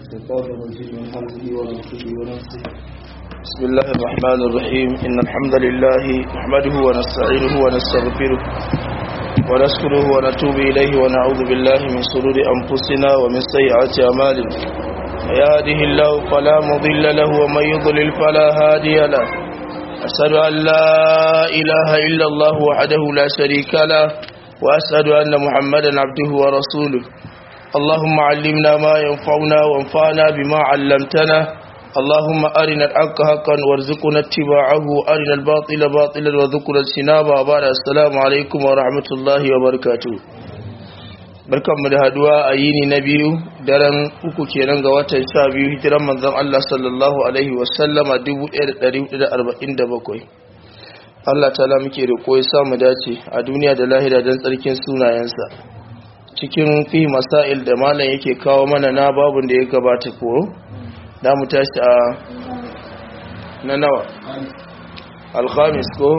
الشيطان الرجيم من حمده ونفسه ونفسه بسم الله الرحمن الرحيم إن الحمد لله نحمده ونستعينه ونستغفره ونشكره ونتوب إليه ونعوذ بالله من شرور أنفسنا ومن سيئات أعمالنا يهده الله فلا مضل له ومن يضلل فلا هادي له أشهد أن لا إله إلا الله وحده لا شريك له وأشهد أن محمدا عبده ورسوله اللهم علمنا ما ينفعنا وانفعنا بما علمتنا اللهم أرنا الحق حقا وارزقنا اتباعه أرنا الباطل باطلا وارزقنا اجتنابه وبعد السلام عليكم ورحمة الله وبركاته barkanmu da haduwa a yini na biyu daren uku kenan ga watan sha biyu hijiran manzon Allah sallallahu alaihi wasallama 1447 Allah ta'ala muke roƙo ya samu dace a duniya da lahira don tsarkin sunayensa cikin fi masail da malam yake kawo mana na babun da ya gabata ko da mu tashi a na nawa alkhamis ko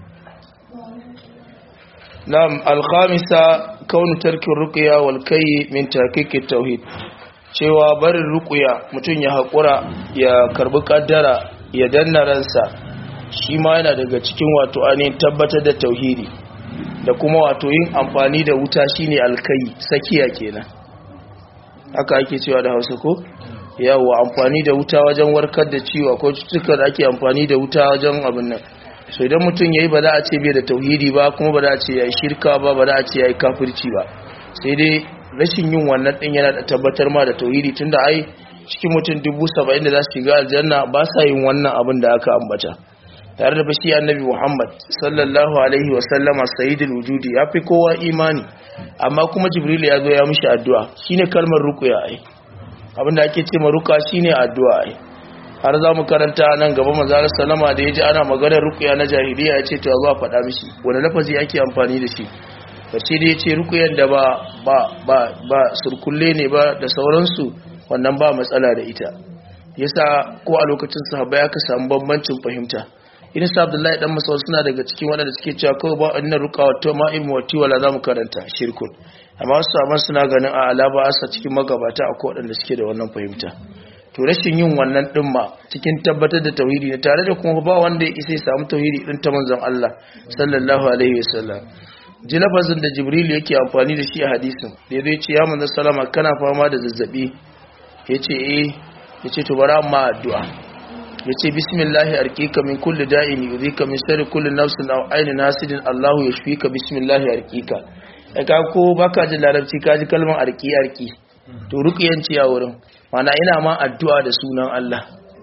na'am alkhamisa kaunu tarkin ruqya wal kai min tahqiqit tauhid cewa barin ruqya mutun ya hakura ya karbi kaddara ya danna ransa shi ma yana daga cikin wato ainihin tabbatar da tauhidi da kuma wato yin amfani da wuta shine alkai sakiya kenan haka ake cewa da Hausa ko yawa amfani da wuta wajen warkar da ciwo ko cututtuka da ake amfani da wuta wajen abin nan so idan mutum yayi ba za a ce bai da tauhidi ba kuma ba za a ce yayi shirka ba ba za a ce yayi kafirci ba sai dai rashin yin wannan din yana da tabbatar ma da tauhidi tunda ai cikin mutum dubu saba'in da za su shiga aljanna ba sa yin wannan abin da aka ambata tare da bashi annabi Muhammad sallallahu alaihi wa sallama sayyidul wujudi ya fi kowa imani amma kuma Jibril ya zo ya mishi addu'a shine kalmar ruqya ai abinda ake ce ma ruqa shine addu'a ai har za mu karanta nan gaba manzo sallama da yaji ana maganar ruqya na jahiliya ya ce to zo faɗa mishi wani lafazi ake amfani da shi bace da yace ruqyan da ba ba ba ba surkulle ne ba da sauransu wannan ba matsala da ita yasa ko a lokacin sahabbai aka samu bambancin fahimta irin sa abdullahi dan masawar suna daga cikin waɗanda suke cewa kawai ba annan ruka wato ma ilmu wati wala za mu karanta shirkun amma wasu saman suna ganin a alaba asa cikin magabata a waɗanda suke da wannan fahimta to rashin yin wannan din ma cikin tabbatar da tauhidi ne tare da kuma ba wanda ya isa ya samu tauhidi din ta manzon Allah sallallahu alaihi wasallam ji lafazin da jibril yake amfani da shi a hadisin da ya ce ya manzon salama kana fama da zazzabi yace eh yace to bara amma addu'a ya ce bismillahi arkika min kulli da'in yuzika min sharri kulli nafsin aw ainin hasidin Allahu yashfika bismillahi arkika da ka ko baka jin larabci ka ji kalmar arki arki to ruqiyanci a wurin mana ina ma addu'a da sunan Allah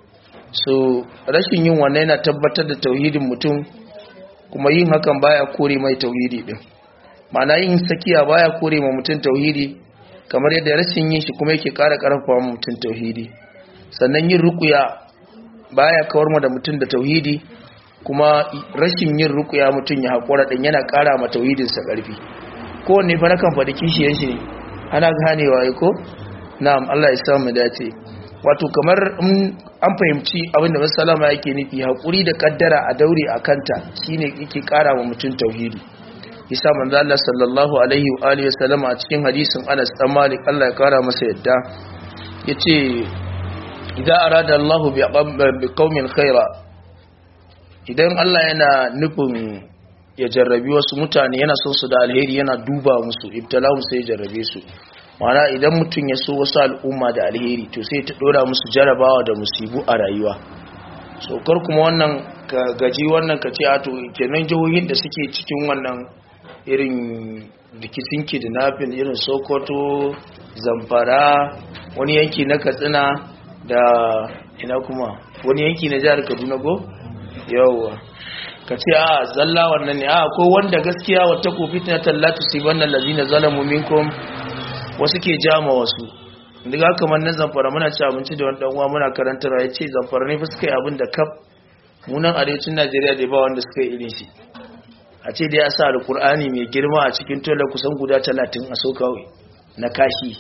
so rashin yin wannan yana tabbatar da tauhidin mutum kuma yin hakan baya kore mai tauhidi din mana yin sakiya baya kore ma mutum tauhidi kamar yadda rashin yin shi kuma yake ƙara ƙarfafa mutum tauhidi sannan yin ruqya baya kawar mu da mutum da tauhidi kuma rashin yin rukuya mutum ya haƙura ɗin yana ƙara ma tauhidinsa ƙarfi kowanne fa nakan faɗi kishiyar shi ne ana ganewa ya ko na'am Allah ya samu dace wato kamar an fahimci abin da masalama yake nufi haƙuri da ƙaddara a daure a kanta shine yake ƙara wa mutum tauhidi isa manzo Allah sallallahu alaihi wa alihi wasallam a cikin hadisin Anas dan Malik Allah ya ƙara masa yadda yace idan arada Allah bi qaumin khaira idan Allah yana nufin ya jarrabi wasu mutane yana son su da alheri yana duba musu ibtalahu sai ya jarrabe su mana idan mutum ya so wasu al'umma da alheri to sai ta dora musu jarabawa da musibu a rayuwa so kar kuma wannan ka gaji wannan ka ce a to kenan jihohin da suke cikin wannan irin rikicin kidnapping irin Sokoto Zamfara wani yanki na Katsina da ina kuma wani yanki na jihar kaduna go yawwa ka ce a zalla wannan ne a ko wanda gaskiya wata kofi ta tallatu su wannan lazina zalamu minkum wasu ke jama wasu daga kamar na zamfara muna ci abinci da wani uwa muna karantar ya ce zamfara ne fa suka yi abin da kaf munan arewacin najeriya da ba wanda suka yi irin shi a ce da ya sa alkur'ani mai girma a cikin tola kusan guda talatin a so kawai na kashi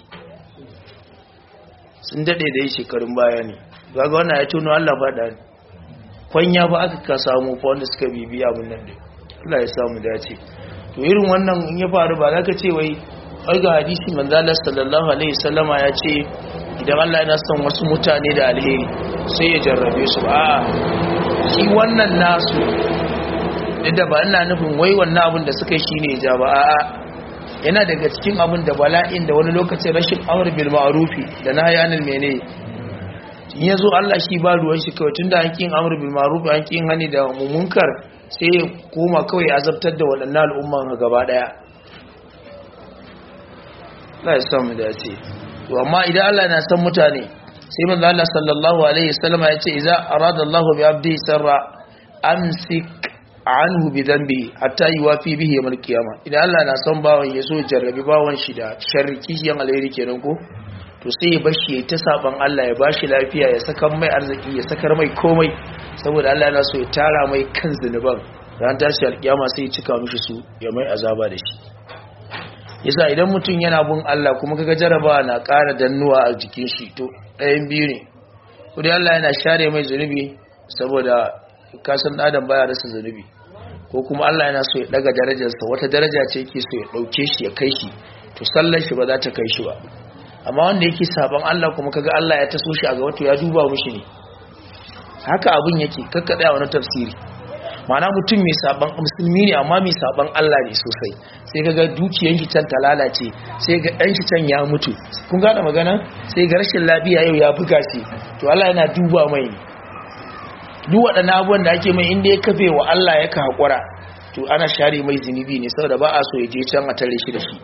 sun daɗe da yi shekarun baya ne gaga wannan ya tono Allah faɗa ne kwanya ba aka ka samu fa wanda suka bibi abin nan dai Allah ya samu dace to irin wannan in ya faru ba za ka ce wai ai ga hadisi manzo Allah sallallahu alaihi wasallama ya ce idan Allah yana son wasu mutane da alheri sai ya jarrabe su a shi wannan nasu da ba ina nufin wai wannan abin da suka yi shine ya ja ba a'a yana daga cikin abin da bala'in da wani lokacin rashin amr bil ma'rufi da nahyi anil mene in yazo Allah shi ba ruwan shi kawai tunda an kin amr bil ma'rufi an kin hani da munkar sai ya koma kawai azabtar da waɗannan al'umman gaba daya Allah ya samu dace to amma idan Allah na san mutane sai manzo Allah sallallahu alaihi wasallam ya ce idza arada Allahu bi abdi sarra amsik anhu bi dhanbi hatta yuwafi bihi yawm al-qiyama idan Allah na son bawon ya so jarrabi bawon shi da sharri kishiyan alheri kenan ko to sai ya bashi ya ta saban Allah ya bashi lafiya ya saka mai arziki ya sakar mai komai saboda Allah yana so ya tara mai kan zinuban ran tashi alkiyama sai ya cika mishi su ya mai azaba da shi yasa idan mutum yana bin Allah kuma kaga jarabawa na ƙara dannuwa a jikin shi to ɗayan biyu ne kudi Allah yana share mai zunubi saboda kasan adam baya rasa zunubi ko kuma Allah yana so ya daga darajarsa wata daraja ce yake so ya dauke shi ya kai shi to sallar shi ba za ta kai shi ba amma wanda yake saban Allah kuma kaga Allah ya taso shi a ga wato ya duba mushi ne haka abun yake kakkada wani tafsiri ma'ana mutum mai saban musulmi ne amma mai saban Allah ne sosai sai kaga dukiyar shi can ta lalace sai ga dan shi can ya mutu kun gane magana sai ga rashin lafiya yau ya buga shi to Allah yana duba mai ne duk waɗannan abubuwan da ake mai inda ya kafe wa Allah ya ka haƙura to ana share mai zunubi ne saboda ba a so ya je can a tare shi da shi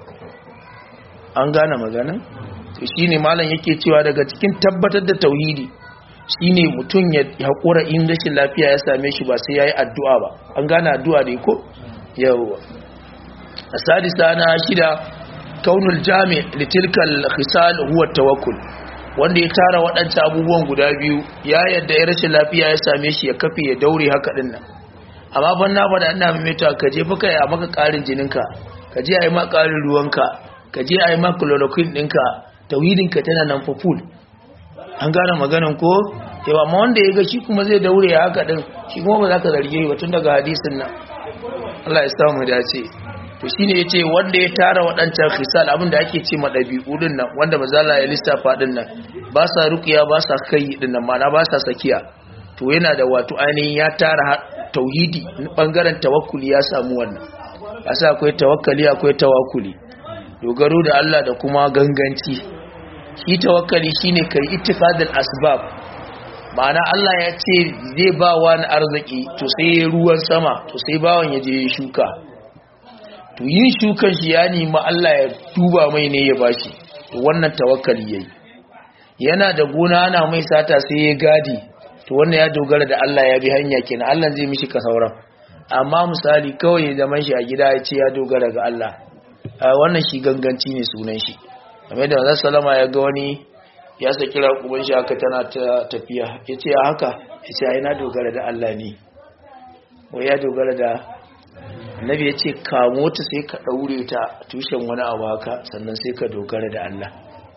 an gane magana to shine malam yake cewa daga cikin tabbatar da tauhidi shine mutum ya haƙura in rashin lafiya ya same shi ba sai yayi addu'a ba an gane addu'a ne ko yawa asadisa na shida kaunul jami' litilkal khisal huwa tawakkul wanda ya tara waɗancan abubuwan guda biyu ya yadda ya rashin lafiya ya same shi ya kafe ya daure haka ɗin nan amma ban na faɗa ina maimaita ka je fa kai a maka ƙarin jininka ka je a yi ma ƙarin ruwanka ka je a yi ma chloroquine ɗinka tauhidinka tana nan fa full an gane maganan ko yawa amma wanda ya ga shi kuma zai daure ya haka ɗin shi kuma ba za ka zarge ba tun daga hadisin nan Allah ya samu dace to shine yace wanda ya tara waɗancan khisal abinda ake ce ma dabi'u din nan wanda mazala ya lissafa din nan ba sa ruqiya ba sa kai din nan mana ba sa sakiya to yana da wato ainihin ya tara tauhidi bangaren tawakkuli ya samu wannan asa akwai tawakkali akwai tawakkuli dogaro da Allah da kuma ganganci shi tawakkali shine kai ittifadul asbab ma'ana Allah ya ce zai ba wani arziki to sai ruwan sama to sai bawan ya je shuka to yin shukan shi ya nemi Allah ya duba mai ne ya bashi to wannan tawakkali yayi yana da gona ana mai sata sai ya gadi to wannan ya dogara da Allah ya bi hanya kenan Allah zai mishi ka sauran amma misali kawai ya zaman shi a gida ya ce ya dogara ga Allah wannan shi ganganci ne sunan shi kamar da Manzon Salama ya ga wani ya saki raƙuban shi haka tana ta tafiya ya ce haka ya ce ai na dogara da Allah ne wai ya dogara da annabi ya ce kamo ta sai ka ɗaure ta tushen wani abu haka sannan sai ka dogara da Allah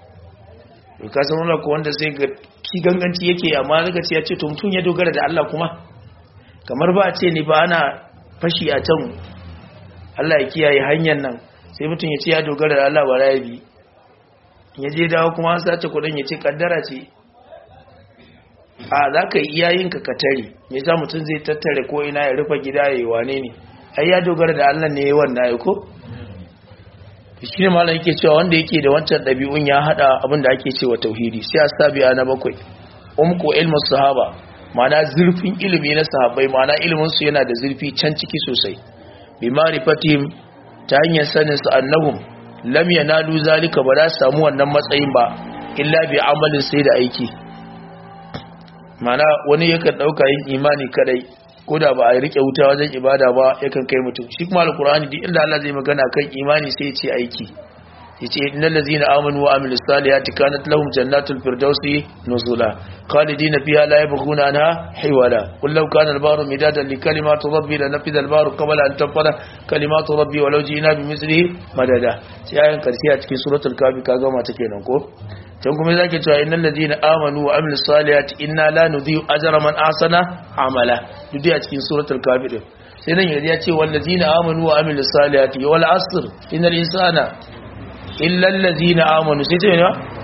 ka san wani ko wanda sai ga ki ganganci yake amma daga ce ya ce to mutum ya dogara da Allah kuma kamar ba a ce ni ba ana fashi a can Allah ya kiyaye hanyar nan sai mutum ya ce ya dogara da Allah ba ya bi ya je dawo kuma an sace kudin ya ce kaddara ce a za ka yi iyayenka ka tare me za mutum zai tattare ko ina ya rufe gida ya yi wane ne ai ya dogara da Allah ne ya wannan ya ko shi ne malam yake cewa wanda yake da wancan ɗabi'un ya haɗa abin da ake cewa tauhidi sai a sabiya na bakwai umku ilmu sahaba ma'ana zurfin ilimi na sahabbai ma'ana ilimin su yana da zurfi can ciki sosai bi ma'rifatihim ta hanyar sanin su annahum lam yanalu zalika ba za su samu wannan matsayin ba illa bi amalin sai da aiki ma'ana wani yakan dauka yin imani kadai ko da ba a rike wuta wajen ibada ba yakan kai mutum shi kuma alkur'ani duk inda Allah zai magana kan imani sai ya ce aiki ya ce innal ladzina amanu wa amilus salihati kanat lahum jannatul firdausi nuzula khalidina fiha la yabghuna anha hiwala qul law kana al-bahru midadan li kalimati rabbi la nafida al-bahru qabla an tanfada kalimatu rabbi walau ji'na bimithlihi madada sai ayan karshe a cikin suratul kafi kaga mata kenan ko can kuma zaki cewa innal ladina amanu wa amilus salihati inna la nudhi'u ajra man ahsana amala duk a cikin suratul kafir sai nan ya ce wal ladina amanu wa amilus salihati wal asr innal insana illa alladhina amanu sai ce ne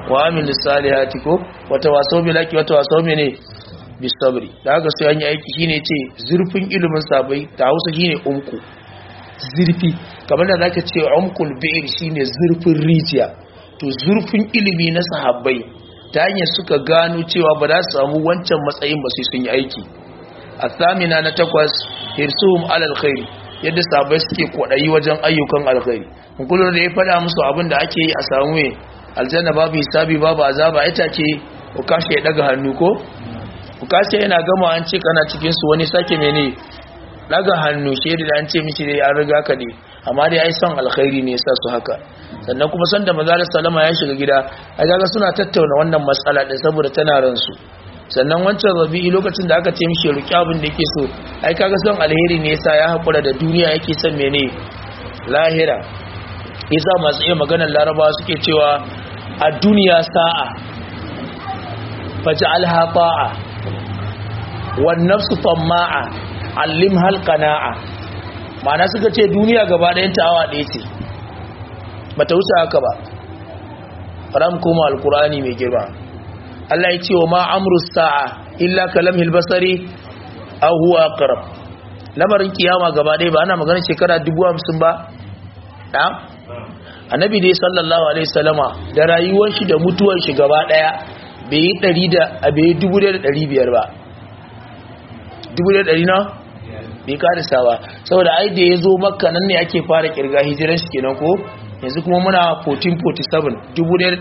wa amilus salihati ko wata waso bil haqi wata waso mene bis sabri da haka sai an yi aiki shine ce zurfin ilimin sabai ta Hausa shine umku zurfi kamar da zaka ce umkul bi'r shine zurfin rijiya to zurfin ilimi na sahabbai ta hanyar suka gano cewa ba za su samu wancan matsayin ba sai sun yi aiki a samina na takwas hirsuhum alal khairi yadda sahabbai suke kwadayi wajen ayyukan alkhairi kullum da ya fada musu abin da ake yi a samu me aljanna babu hisabi babu azaba ita ce ku kashe ya daga hannu ko ku kashe yana gama an ce kana cikin su wani sake mene daga hannu shedi da an ce miki dai an riga ka ne amma dai ai son alkhairi ne yasa su haka sannan kuma san da manzo sallama ya shiga gida ai kaga suna tattauna wannan matsala din saboda tana ran su sannan wancan rabi'i lokacin da aka ce mishi ruki abin da yake so ai kaga son alheri ne yasa ya hakura da duniya yake son mene lahira yasa masu iya maganar larabawa suke cewa a duniya sa'a faj'alha ta'a wan nafsu tamma'a allim hal qana'a ma'ana suka ce duniya gaba ɗayan ta awa ɗaya ce bata wuce haka ba faram kuma alqur'ani mai girma Allah ya ce wa ma amru sa'a illa kalamhil basari aw huwa aqrab lamarin kiyama gaba ɗaya ba ana magana shekara 50 ba da annabi dai sallallahu alaihi wasallama da rayuwar shi da mutuwar shi gaba ɗaya bai yi 100 da bai yi 1500 ba 1100 na bai karisa ba saboda ai da ya zo makka nan ne ake fara kirga hijiran shi kenan ko yanzu kuma muna 1447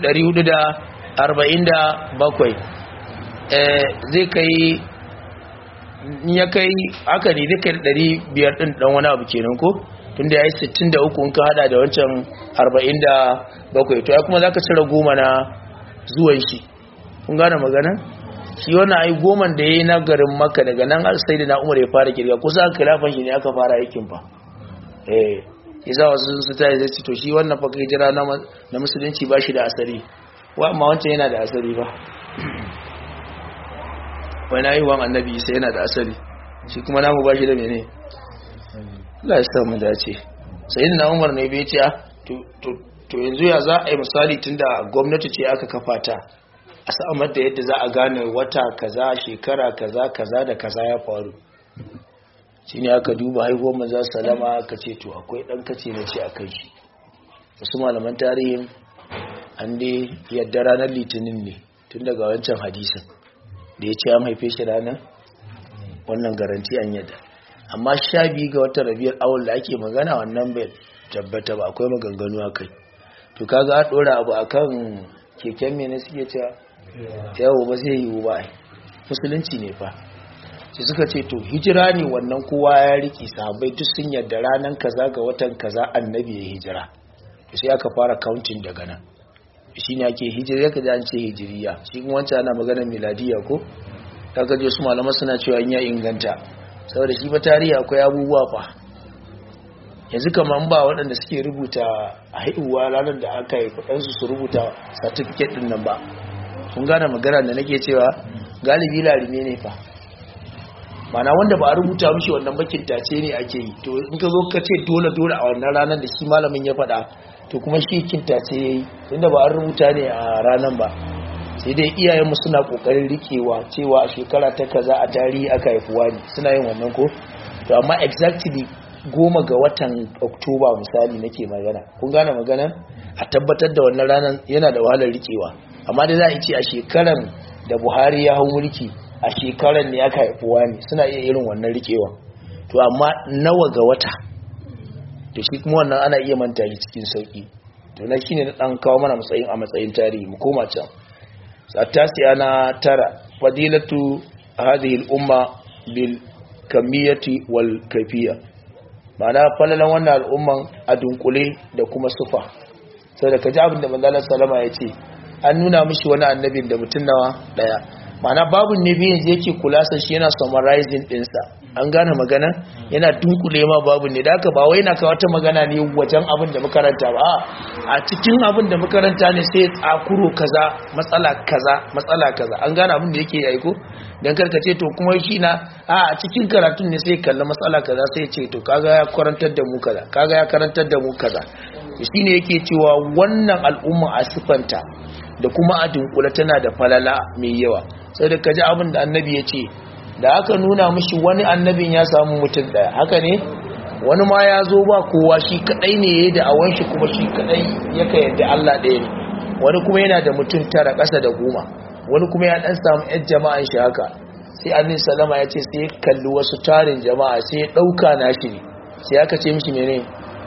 1447 eh zai kai ya kai aka ne zai kai 500 din dan wani abu kenan ko tunda yayi 63 in ka hada da wancan 47 to ya kuma zaka cire goma na zuwan shi kun gane magana shi wannan ai goman da yayi na garin Makka daga nan sai da na Umar ya fara kirga kusa khilafan shi ne aka fara aikin fa eh yasa wasu su ta zai to shi wannan fa kai jira na na musulunci ba shi da asali wa amma wancan yana da asali ba wani ayyuwan annabi sai yana da asali shi kuma namu ba shi da mene Allah ya sa mu dace sai na Umar ne bai ce to to yanzu ya za a yi misali tunda gwamnati ce aka kafa ta a samar da yadda za a gane wata kaza shekara kaza kaza da kaza ya faru shi ne aka duba haihuwar maza salama aka ce to akwai ɗan kace na ce a kai shi wasu malaman tarihin an dai yadda ranar litinin ne tun daga wancan hadisin da ya ce an haife shi ranar wannan garanti an yadda amma sha biyu ga watan rabiyar awul da ake magana wannan bai tabbata ba akwai maganganu a kai to kaga a ɗora abu akan keken mene suke cewa yawo ba zai yiwu ba musulunci ne fa sai suka ce to hijira ne wannan kowa ya riki sahabbai duk sun yarda ranar kaza ga watan kaza annabi ya hijira sai aka fara counting daga nan shi ne ake hijira ka ji an ce hijiriya shi kuma wancan ana maganar miladiya ko kaga je su malama suna cewa in ya inganta saboda shi ba tarihi akwai abubuwa fa yanzu kamar ba waɗanda suke rubuta a haihuwa ranar da aka yi kudansu su rubuta certificate ɗin nan ba kun gane magana da nake cewa galibi larime ne fa mana wanda ba a rubuta mishi wannan bakin tace ne ake yi to in ka zo ka ce dole dole a wannan ranar da shi malamin ya faɗa to kuma shi kintace ya yi tunda ba an rubuta ne a ranar ba sai dai iyayenmu suna ƙoƙarin riƙewa cewa a shekara ta kaza a tarihi aka haifuwa ne suna yin wannan ko to amma exactly goma ga watan oktoba misali nake magana kun gane magana a tabbatar da wannan ranar yana da wahalar rikewa amma da za a ce a shekaran da buhari ya hau mulki a shekaran ne aka haifuwa ne suna iya irin wannan rikewa to amma nawa ga wata to shi kuma wannan ana iya manta shi cikin sauki to na shine na dan kawo mana matsayin a matsayin tarihi mu koma can satasiya na tara fadilatu hadhihi al-umma bil kamiyati wal kayfiyya ma'ana falalan wannan al'umman a dunkule da kuma sufa sai da ka ji abin da manzalar salama ya ce an nuna mishi wani annabin da mutum nawa daya ma'ana babu ne biyan yake kula sa shi yana summarizing dinsa an gane magana yana dunkule ma babu ne da aka ba wai na kawo ta magana ne wajen abin da makaranta ba a cikin abin da makaranta ne sai tsakuro kaza matsala kaza matsala kaza an gane abin da yake yi ko dan karkace to kuma shi na a cikin karatun ne sai kalla matsala kaza sai ce to kaga ya karantar da mu kaza kaga ya karantar da mu kaza shine yake cewa wannan al'umma a sifanta da kuma a dunkula tana da falala mai yawa sai da kaji abin da annabi ya ce da aka nuna mishi wani annabin ya samu mutum daya haka ne wani ma ya zo ba kowa shi kadai ne ya da awon shi kuma shi kadai yaka yadda Allah ɗaya ne wani kuma yana da mutum tara ƙasa da goma wani kuma ya dan samu yan jama'an shi haka sai annabi salama ya ce sai ya kalli wasu tarin jama'a sai ya dauka nashi ne sai aka ce mishi menene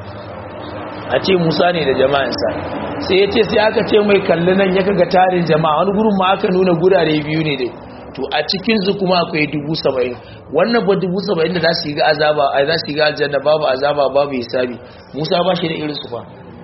a ce musa ne da jama'insa sai ya ce sai aka ce mai kalli nan ya kaga tarin jama'a wani gurin ma aka nuna gurare biyu ne dai to a cikinsu kuma akwai dubu saba'in wannan ba dubu saba'in da za su yi ga azaba a za su yi ga aljanna babu azaba babu hisabi musa ba shi da irin su fa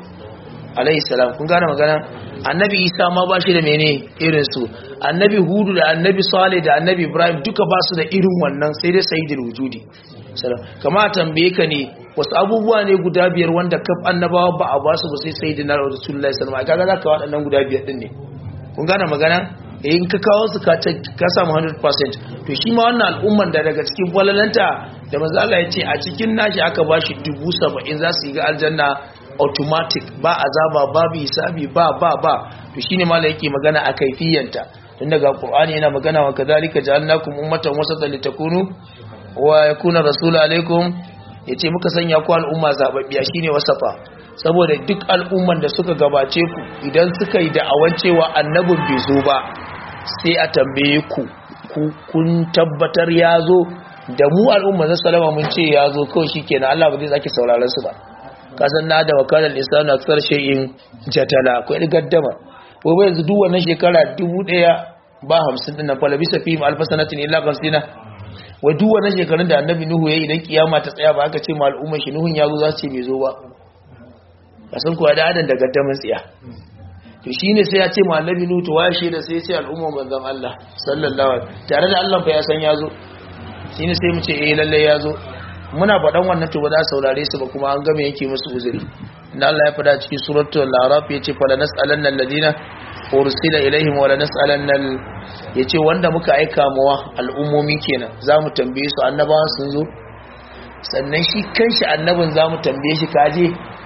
alayhi salam kun gane magana annabi isa ma ba shi da mene irin su annabi hudu da annabi salih da annabi ibrahim duka ba su da irin wannan sai dai sayyidul wujudi salam kama tambaye ka ne wasu abubuwa ne guda biyar wanda kaf annabawa ba a ba su ba sai sayyidina rasulullahi sallallahu alaihi wasallam kaga zaka waɗannan guda biyar din ne kun gane magana in ka kawo su ka ka samu 100% to shi ma wannan al'umman da daga cikin falalanta da manzo Allah ya ce a cikin nashi aka bashi 70 za su yi ga aljanna automatic ba azaba babu hisabi ba ba ba to shine mala yake magana a kaifiyanta tun daga qur'ani yana magana wa kadhalika ja'alnakum ummatan wasatan litakunu wa yakuna rasul alaikum yace muka sanya ku al'umma zababbiya shine wasafa saboda duk al'umman da suka gabace ku idan suka yi da'awan cewa annabin bai zo ba sai a tambaye ku kun tabbatar ya zo da mu al'umma na salama mun ce ya zo kawai shi kenan Allah ba zai sake sauraron su ba kasan na da wakalar lisanu aksar shay'in jatala akwai gaddama ko bai yanzu duk wannan shekara dubu ɗaya ba hamsin ɗin nan fala bisa fi alfa sanatin illa kamsina wa duk wannan shekarun da annabi nuhu ya yi idan kiyama ta tsaya ba aka ce ma al'ummar shi nuhun ya zo za su ce bai zo ba kasan kuwa da adan da gaddaman tsiya to shine sai ya ce ma annabi nuhu to waye da sai ya ce al'ummar manzon Allah sallallahu alaihi tare da Allah fa ya san ya zo shine sai mu ce eh lalle ya zo muna faɗan wannan to ba za saurare su ba kuma an game yake musu uzuri inda Allah ya faɗa cikin suratul araf yace fala nas'alanna alladina ursila ilaihim wala nas'alanna yace wanda muka aika mawa al'ummomi kenan zamu tambaye su annabawan sun zo sannan shi kanshi annabin zamu tambaye shi kaje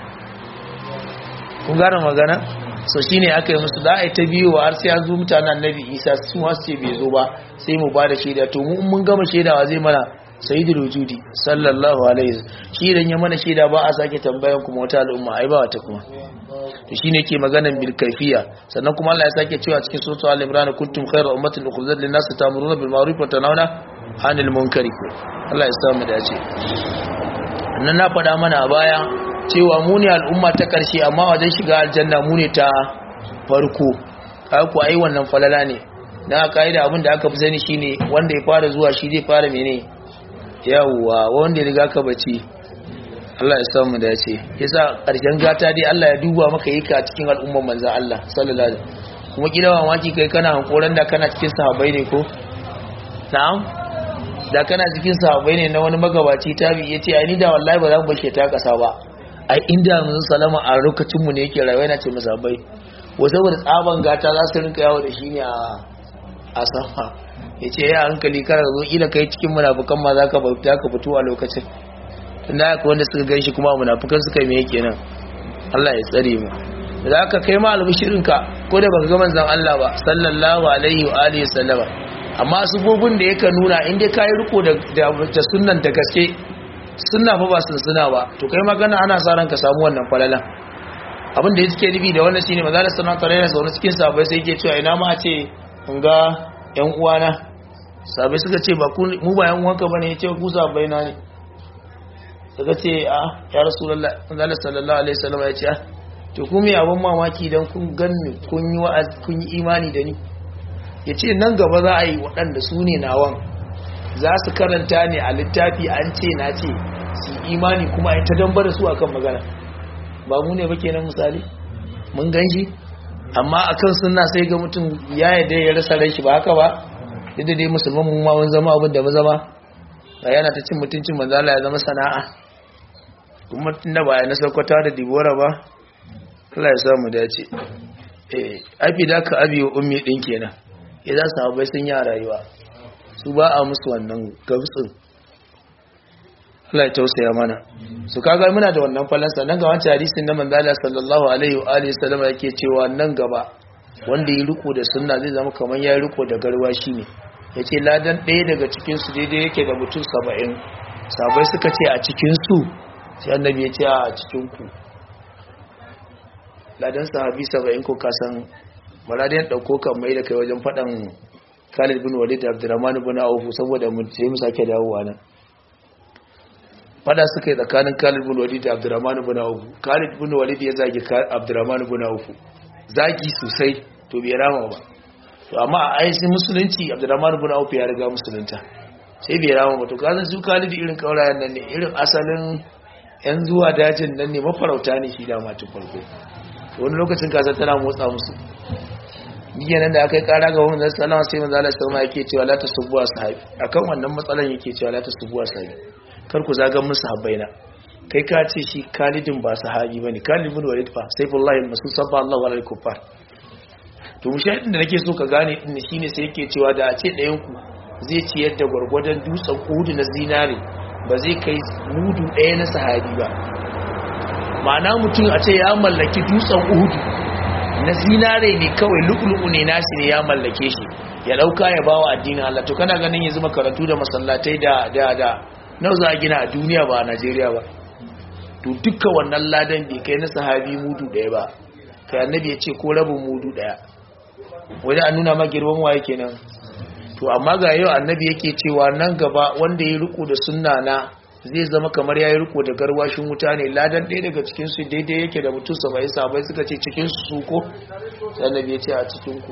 kun gane magana so shine aka yi musu za a yi ta biyu har sai an zo mutanen annabi isa su ma su ce bai zo ba sai mu ba da shaida to mu mun gama shaidawa zai mana sayyidul wujudi sallallahu alaihi shi idan ya mana shaida ba a sake tambayan kuma wata al'umma ai ba wata kuma to shine ke maganan bil kaifiya sannan kuma Allah ya sake cewa cikin suratul al-imran kuntum khayra ummatin ukhrijat lin-nas ta'muruna bil ma'ruf wa tanhauna 'anil munkari Allah ya samu dace nan na faɗa mana a baya cewa mu ne al'umma ta ƙarshe amma wajen shiga aljanna mu ne ta farko kaga ku ai wannan falala ne na kaida abin da aka fi sani shine wanda ya fara zuwa shi zai fara mene yawwa wanda ya riga ka bace Allah ya samu da yace yasa ƙarshen gata dai Allah ya duba maka yi ka cikin al'umman manzon Allah sallallahu alaihi wasallam kuma kila mamaki kai kana hankoran da kana cikin sahabbai ne ko na'am da kana cikin sahabbai ne na wani magabaci tabi yace ai ni da wallahi ba za mu bashe ta kasa ba ai inda mun salama a lokacin mu ne yake rayuwa yana ce musabai wa saboda tsaban gata za su rinka yawo da shi ne a sama yace ya hankali kar zo kila kai cikin munafukan ma zaka bauta ka fito a lokacin tunda haka wanda suka ganshi kuma munafukan suka yi me yake nan Allah ya tsare mu da aka kai ma albishirinka ko da baka ga manzon Allah ba sallallahu alaihi wa alihi sallama amma sufofin da yake nuna in dai kai riko da da sunnan da gaske sunna fa ba sun suna ba to kai magana ana sa ran ka samu wannan falalan abin da yake nufi da wannan shine manzon Allah sallallahu alaihi wasallam cikin sahabbai sai yake cewa ina ma a ce kun ga yan uwana sahabbai suka ce ba mu ba yan uwanka bane yace ku sahabbai na ne suka ce a ya rasulullahi manzon Allah sallallahu alaihi wasallam ya ce to kuma abin mamaki don kun ganni kun yi wa'az kun yi imani da ni ya ce nan gaba za a yi waɗanda su ne nawan za su karanta ne a littafi an ce na ce su imani kuma a yi ta damba da su akan magana ba mu ne ba kenan misali mun gan shi amma akan suna sai ga mutum ya yadda ya rasa rai shi ba haka ba duk da dai musulman mu ma mun zama abin da mu zama ba yana ta cin mutuncin manzala ya zama sana'a kuma tunda ba ya na saukwata da dibora ba Allah ya samu dace eh abi da ka abi wa ummi din kenan idan sahabbai sun yi rayuwa su ba a musu wannan gabtsin Allah ya tausaya mana su kaga muna da wannan falansa nan ga wancan hadisin na manzo Allah sallallahu alaihi wa alihi wasallam yake cewa nan gaba wanda ya riko da sunna zai zama kamar ya riko da garwashi ne yace ladan ɗaya daga cikin su daidai yake da mutum 70 sabai suka ce a cikin su sai annabi ya ce a cikin ku ladan sahabi 70 ko kasan maradiyan dauko kan mai da kai wajen fadan Khalid bin Walid da Abdurrahman bin Auf saboda mu sai mu sake dawowa nan fada suka yi tsakanin Khalid bin Walid da Abdurrahman bin Auf Khalid bin Walid ya zagi Abdurrahman bin Auf zagi sosai to bai rama ba to amma a ayyukan musulunci Abdurrahman bin Auf ya riga musulunta sai bai rama ba to kazan su Khalid irin kaurayen nan ne irin asalin yan zuwa dajin nan ne mafarauta ne shi da matan farko wani lokacin kasar tana motsa musu biyan nan da aka yi kara ga wani zai salama sai manzo Allah sallama yake cewa la tasubbu ashabi akan wannan matsalan yake cewa la tasubbu ashabi kar ku zaga musu habbaina kai ka ce shi Khalidin ba sahabi bane Khalid bin Walid fa sayfullahi masu sabba Allah wa alaikum kufar to mushahidin da nake so ka gane din shine sai yake cewa da a ce ɗayan ku zai ciyar da gwargwadon dutsen Uhud na zinare ba zai kai mudu ɗaya na sahabi ba ma'ana mutum a ce ya mallaki dutsen Uhud na zinare ne kawai lu'lu'u ne nashi ne ya mallake shi ya dauka ya bawa addinin Allah to kana ganin yanzu makarantu da masallatai da da da nawa za a gina a duniya ba a Najeriya ba to dukkan wannan ladan bai kai na sahabi mudu daya ba kai annabi ya ce ko rabin mudu daya wani an nuna ma girman waye kenan to amma ga yau annabi yake cewa nan gaba wanda ya riko da sunna na zai zama kamar ya yi riko da garwashin wuta ne ladan ɗaya daga cikinsu daidai yake da mutum saba'in sabai suka ce cikinsu su ko sannan ya ce a cikinku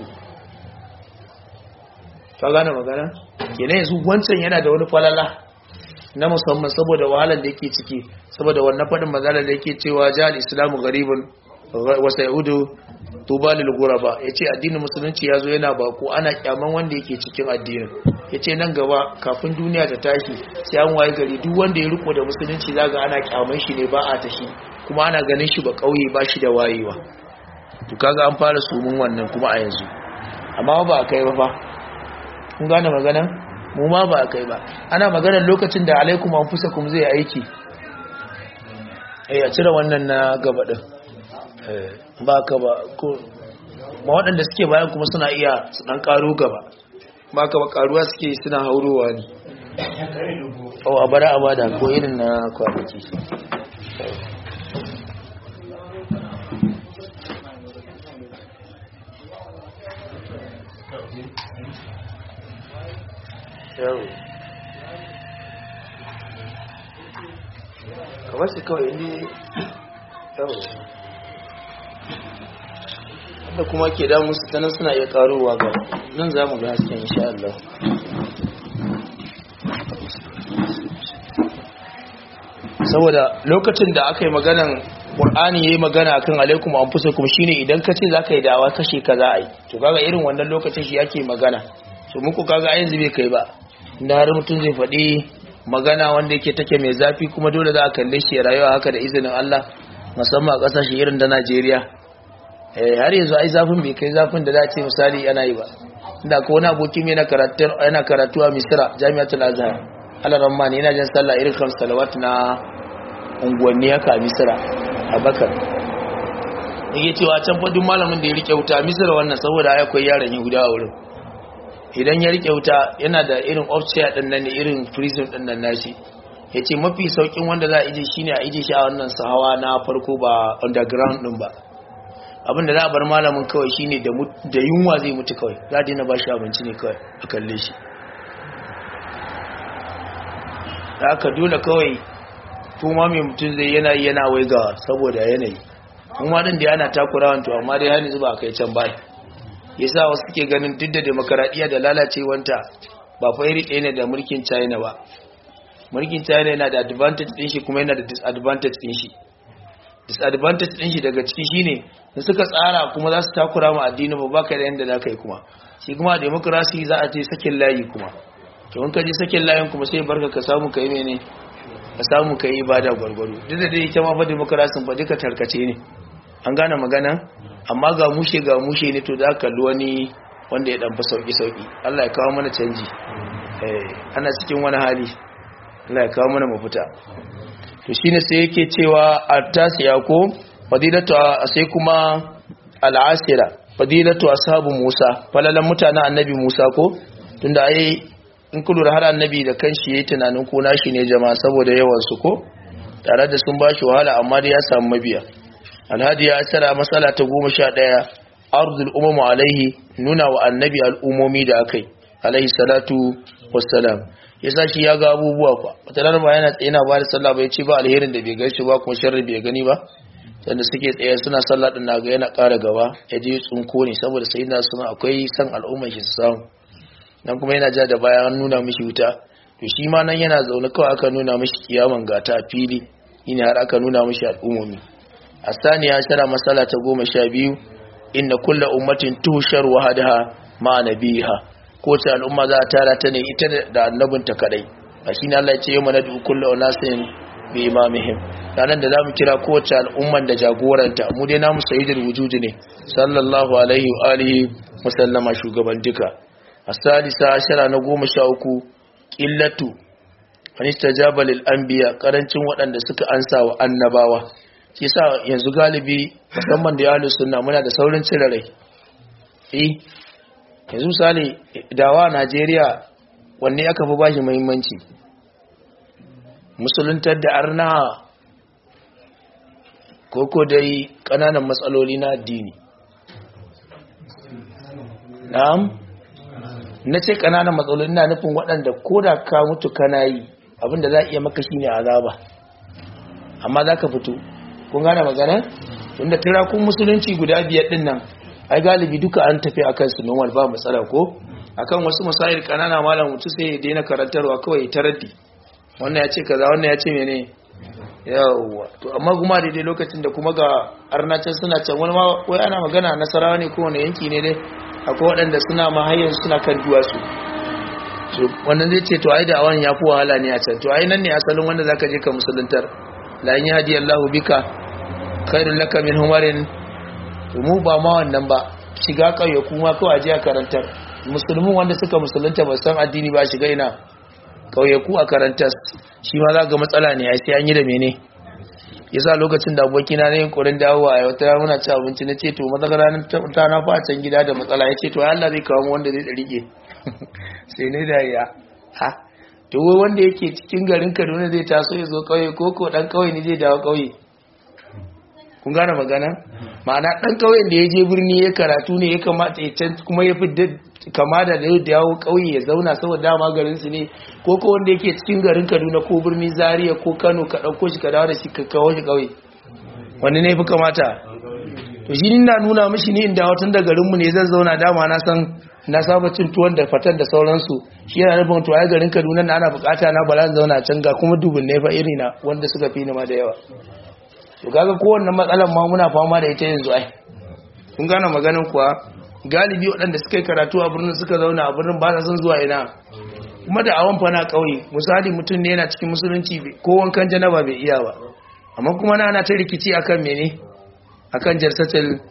ta gane magana kenan yanzu wancan yana da wani falala na musamman saboda wahalar da yake ciki saboda wannan faɗin maganar da yake cewa jihar islamu garibin wasa yahudu tubalil guraba ya ce addinin musulunci ya zo yana bako ana kyaman wanda yake cikin addinin ya ce nan gaba kafin duniya ta tashi sai an waye gari duk wanda ya riko da musulunci zaga ana kyaman shi ne ba a tashi kuma ana ganin shi ba kauye ba shi da wayewa to kaga an fara sumun wannan kuma a yanzu amma ba a kai ba fa kun gane magana mu ma ba a kai ba ana maganar lokacin da alaikum anfusakum zai aiki eh a cire wannan na gaba din ba ka ba ko ma waɗanda suke bayan kuma suna iya su ɗan ƙaro gaba ba ka ba ƙaruwa suke suna haurowa ne o a bara a bada ko irin na kwanaki kamar su kawai ne yau da kuma ke damu su tanan suna iya karowa ga nan za mu ga hasken insha Allah saboda lokacin da aka yi maganan Qur'ani yayi magana akan alaikum anfusakum shine idan ka ce zaka yi dawa kashe ka za a yi to kaga irin wannan lokacin shi ake magana to muku kaga a yanzu bai kai ba inda har mutum zai faɗi magana wanda yake take mai zafi kuma dole za a kalle shi rayuwa haka da izinin Allah musamman a ƙasashe irin da Najeriya har yanzu ai zafin bai kai zafin da za ce misali yana yi ba inda ko wani abokin yana karatu yana karatu a Misra Jami'atul Azhar alaran ma ne yana jin sallah irin kan salawat na unguwanni haka a Misra a Bakar yake cewa can fa duk malamin da ya rike wuta Misra wannan saboda ai akwai yaran Yahuda a wurin idan ya rike wuta yana da irin ofciya din nan irin prison din nan nashi yace mafi saukin wanda za a ije shine a ije shi a wannan sahawa na farko ba underground din ba abin da za a bar malamin kawai shine da yunwa zai mutu kawai za a daina ba shi abinci ne kawai a kalle shi da aka dole kawai kuma mai mutum zai yana yana waigawa saboda yanayi kuma din da yana takurawan to amma dai hannu zuba a kai can bai yasa wasu suke ganin duk da demokaradiyya da lalacewanta ba fa iri ɗaya ne da mulkin china ba mulkin china yana da advantage ɗin shi kuma yana da disadvantage ɗin shi disadvantage din shi daga ciki shine da suka tsara kuma za su takura ma addini ba baka da yanda zaka yi kuma shi kuma democracy za a ce sakin layi kuma to in ka je sakin layin kuma sai barka ka samu kai mene ka samu kai ibada gwargwaro duk da dai ita ma fa democracy ba duka tarkace ne an gane magana amma ga mushe ga mushe ne to za ka kalli wani wanda ya dan fa sauki sauki Allah ya kawo mana canji eh ana cikin wani hali Allah ya kawo mana mafita to shine sai yake cewa at-tasiya ko fadilatu sai kuma al-asira fadilatu ashabu Musa falalan mutanen annabi Musa ko tunda ai in kullu har annabi da kanshi yayi tunanin ko nashi ne jama'a saboda yawan su ko tare da sun bashi wahala amma dai ya samu mabiya alhadi ya tsara matsala ta goma sha ɗaya ardul umamu alaihi nuna wa annabi al'umomi da akai alaihi salatu wassalam ya sa shi ya ga abubuwa kwa wata ba yana tsaye na ba da sallah bai ce ba alherin da bai gaishe ba kuma sharri bai gani ba sanda suke tsaye suna sallah din naga yana ƙara gaba ya je tsunko ne saboda sai na suna akwai san al'ummar shi su samu nan kuma yana ja da baya an nuna mishi wuta to shi ma nan yana zaune kawai aka nuna mishi kiyaman gata a fili ina har aka nuna mishi al'ummomi الثانية عشر مسألة تقوم شابيو إن كل أمة تهشر وحدها مع نبيها كوتا الأمة ذا تارى تني إتنا دا النبن تكالي أشين الله يتيوم ندعو كل أناس بإمامهم ranar da za mu kira kowace al'umman da jagoranta mu dai namu sayyidul wujudi ne sallallahu alaihi wa alihi musallama shugaban duka asalisa ashara na goma sha uku qillatu anistajaba lil anbiya karancin waɗanda suka ansa wa annabawa shi sa yanzu galibi musamman da yalu suna muna da saurin cire rai eh yanzu misali dawa Najeriya wanne aka fi bashi muhimmanci musuluntar da arna koko dai kananan matsaloli na addini na'am na ce kananan matsaloli na nufin waɗanda ko da ka mutu kana yi abinda za a iya maka shine azaba amma za ka fito kun gane magana tunda tirakun musulunci guda biyar din nan ai galibi duka an tafi akan su normal ba matsala ko akan wasu masail kanana malam mutu sai ya daina karantarwa kawai ta raddi wannan ya ce kaza wannan ya ce mene yawwa to amma kuma daidai lokacin da kuma ga arnacin suna can wani ma wai ana magana nasarawa ne ko wani yanki ne dai akwai waɗanda suna mahayyan suna kan duwatsu to wannan zai ce to ai da awan ya fi wahala ne a can to ai nan ne asalin wanda zaka je ka musuluntar la in yahdi Allahu bika khairul laka min humarin mu ba ma wannan ba shiga kauye kuma kawai aje a karantar musulmin wanda suka musulunta ba san addini ba shiga ina kauye ku a karantar shi ma za ga matsala ne ai sai an yi da mene yasa lokacin da abokina na yin korin dawowa a wata muna ci abinci na ce to mazagara ta na fa can gida da matsala ya ce to Allah zai kawo wanda zai rike sai ne da ya ha to wanda yake cikin garin Kaduna zai taso ya zo kauye ko ko dan kauye ne zai dawo kauye kun gane magana ma'ana dan kauyen da ya je birni ya karatu ne ya kamata ya can kuma ya fi kama da da dawo kauye ya zauna saboda dama garin su ne ko ko wanda yake cikin garin Kaduna ko birni Zaria ko Kano ka dauko shi ka dawo da shi ka kawo shi kauye wanda ne fi kamata to shi na nuna mishi ne inda watan da garin mu ne zan zauna dama na san na saba cin tuwon da fatan da sauransu shi yana nufin to ai garin Kaduna na ana bukata na bala zauna can ga kuma dubin ne fa iri na wanda suka fi ni ma da yawa to kaga kowanne matsalan ma muna fama da ita yanzu ai kun gane maganin kuwa galibi waɗanda suka yi karatu a birnin suka zauna a birnin ba sa son zuwa ina kuma da awon fana ƙauye misali mutum ne yana cikin musulunci ko wankan janaba bai iya ba amma kuma na ana ta rikici akan mene akan jarsatul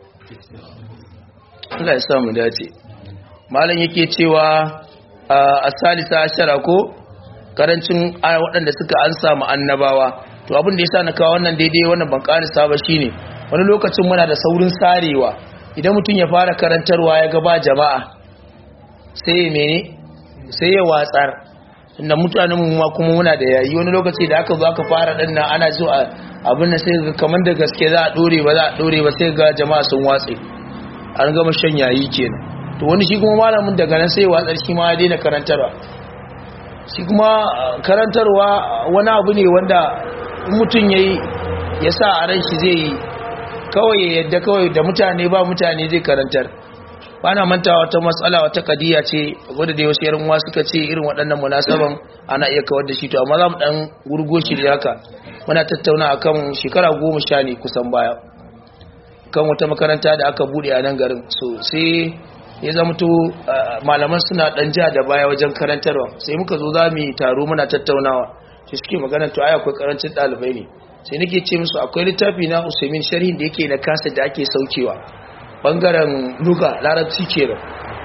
Allah ya sa mu dace malam yake cewa a salisa ashara ko karancin waɗanda suka an samu annabawa to abin da yasa na kawo wannan daidai wannan ban karisa ba shine wani lokacin muna da saurin sarewa idan mutum ya fara karantarwa ya ga ba jama'a sai ya mene sai ya watsar inda mutanen mu ma kuma muna da yayi wani lokaci da aka zo aka fara din nan ana so abin nan sai ga kamar da gaske za a dore ba za a dore ba sai ga jama'a sun watse an gama shan yayi kenan to wani shi kuma malamin daga nan sai ya watsar shi ma ya daina karantarwa shi kuma karantarwa wani abu ne wanda mutum ya yi ya sa a ran shi zai yi kawai yadda kawai da mutane ba mutane zai karantar ba na manta wata matsala wata kadiya ce wadda da wasu yarin suka ce irin waɗannan munasaban ana iya kawar da shi to amma za mu ɗan gurgo shi da haka muna tattauna akan shekara goma sha ne kusan baya kan wata makaranta da aka buɗe a nan garin so sai ya zama to malaman suna ɗan ja da baya wajen karantarwa sai muka zo za mu yi taro muna tattaunawa sai suke magana to ai akwai karancin dalibai ne sai nake ce musu akwai littafi na Usaimin sharhin da yake na kasa da ake saukewa bangaren luga larabci kenan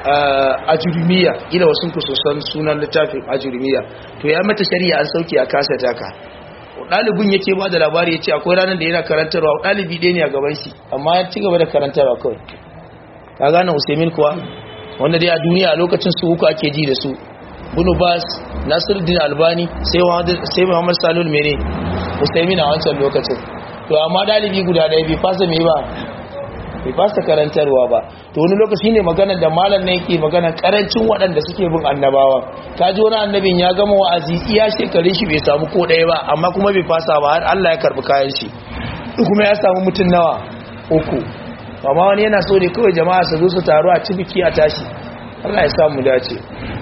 ajurumiya ila wasu ku san sunan littafin ajurumiya to ya mata shari'a an sauke a kasa taka ɗalibin yake ba da labari ya ce akwai ranar da yana karantarwa ɗalibi ɗaya ne a gaban shi amma ya ci gaba da karantarwa kawai ka gane usaimin kuwa wanda dai a duniya a lokacin su uku ake ji da su bunu bas nasiruddin albani sai muhammad salul mene usaimin a wancan lokacin to amma ɗalibi guda ɗaya bai fasa mai ba bai fasa karantarwa ba to wani lokaci ne magana da malam na yake magana karancin waɗanda suke bin annabawa ka ji wani annabin ya gama wa'azi iya shekarun shi bai samu ko ɗaya ba amma kuma bai fasa ba har Allah ya karɓi kayan shi kuma ya samu mutum nawa uku amma wani yana so ne kawai jama'a su zo su taru a cibiki a tashi Allah ya samu dace